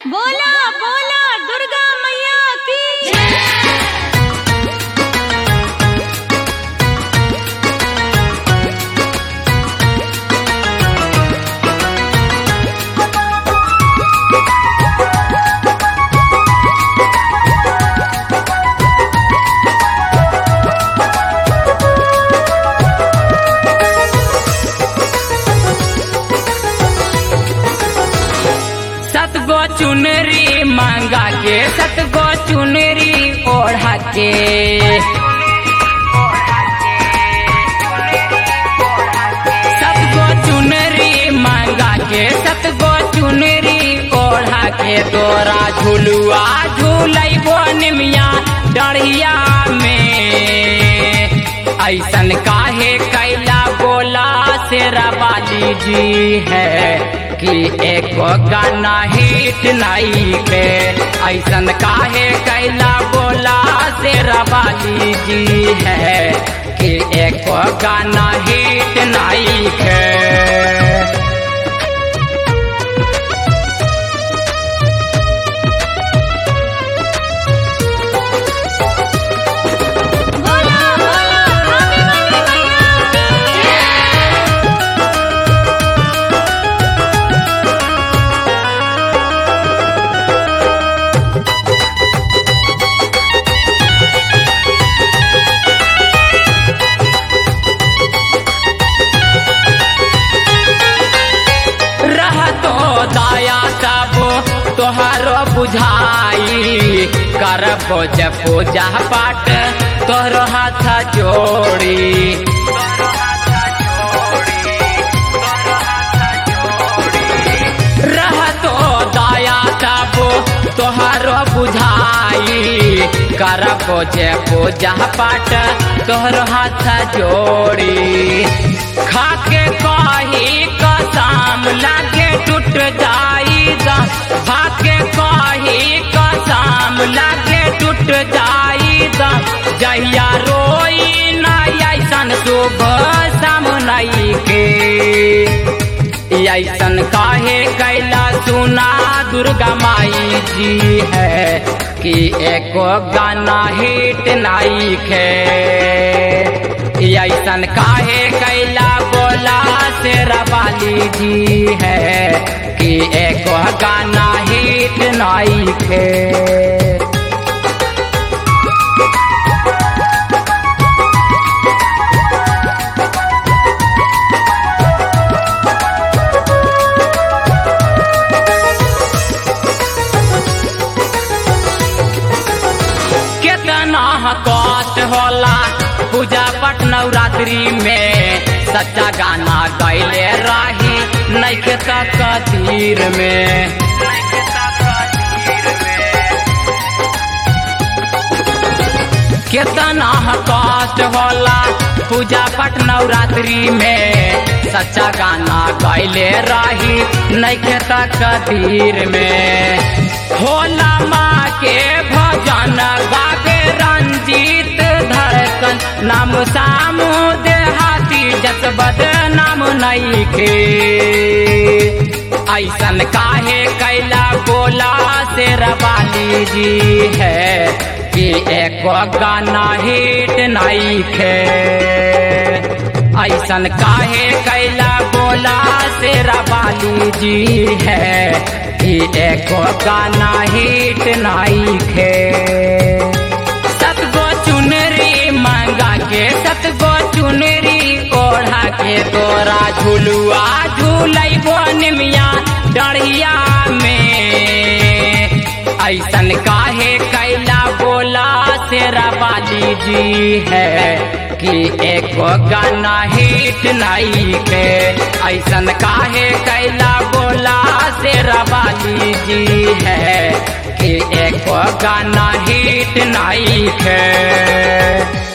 बोला बोला दुर्गा मैया की सतगो चुनरी मांगा के सतगो चुनरी ओढ़ा के सतगो चुनरी मांगा के सतगो चुनरी ओढ़ा के तोरा झुलुआ झूलैबो निमिया डढ़िया में ऐसन काहे कैला बोला शेरा वाली जी है कि एको गाना हिट नहीं के ऐसन काहे कैला बोला शेरा वाली जी है कि एको गाना हिट नहीं के बोला बोला आने वाली मैया की रहतो दया सब तोहरो बुझाई करबो जे पूजा पाठ तोहरो हाथ जोड़ी रहतो दया सब तोहरो बुझाई करबो जे पूजा पाठ तोहरो हाथ जोड़ी खाके कही कसम लागे टूट जाई खाके कही कसम लागे टूट जाई जहिया रोई ना ऐसन शुभ सामनई के ऐसन काहे कैला सुना दुर्गा माई जी है कि एको गाना हिट नाई खे ऐसन काहे कैला बोला शेरा वाली जी है कि एको गाना हिट नाई खे कितना कष्ट होला पूजा पट नवरात्रि में सच्चा गाना गैले रही नैखे तक तीर में कितना कष्ट होला पूजा पट नवरात्रि में सच्चा गाना गैले रही नैखे तक तीर में होला माँ के भजन गावे रंजीत धड़कन नाम सामू देहाती जसबद नाम नहीं के ऐसन काहे कैला बोला शेर वाली जी है कि एको गाना हिट नहीं खे ऐसन काहे कैला बोला शेरा वाली जी है कि एको गाना हिट नहीं खे सतगो चुनरी मांगा के सतगो चुनरी ओढ़ा के तोरा झुलुआ झूलैबो निमिया डढ़िया में ऐसन काहे कैला बोला शेरा वाली जी है कि एको गाना हिट नहीं के ऐसन काहे कैला बोला शेरा वाली जी है कि एको गाना हिट नहीं के